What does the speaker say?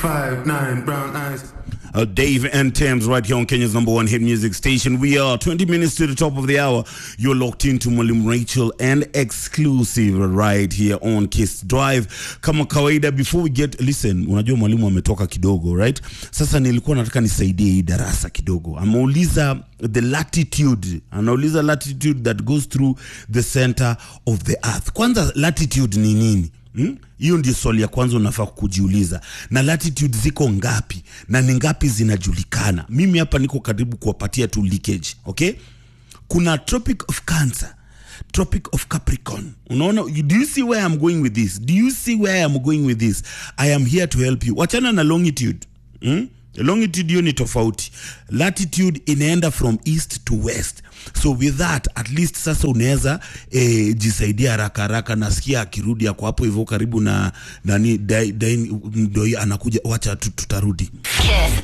Five, nine, brown eyes. Uh, Dave and Thames right here on Kenya's number one hit music station. We are 20 minutes to the top of the hour. You're locked into Mwalimu Rachel and exclusive right here on Kiss Drive. Kama kawaida, before we get listen, unajua mwalimu ametoka kidogo, right? Sasa nilikuwa nataka nisaidie hii darasa kidogo. Ameuliza the latitude, anauliza latitude that goes through the center of the earth. Kwanza latitude ni nini? Hmm? hiyo ndio swali ya kwanza unafaa kujiuliza na latitude ziko ngapi na ni ngapi zinajulikana mimi hapa niko karibu kuwapatia tu leakage okay kuna tropic of cancer tropic of capricorn unaona do you see where i'm going with this do you see where i'm going with this i am here to help you wachana na longitude hmm? longitude hiyo ni tofauti latitude inaenda from east to west so with that at least sasa unaweza eh, jisaidia haraka haraka nasikia akirudi ako hapo hivyo karibu na nani dai, dai, ndo anakuja wacha tu- tutarudi Kiss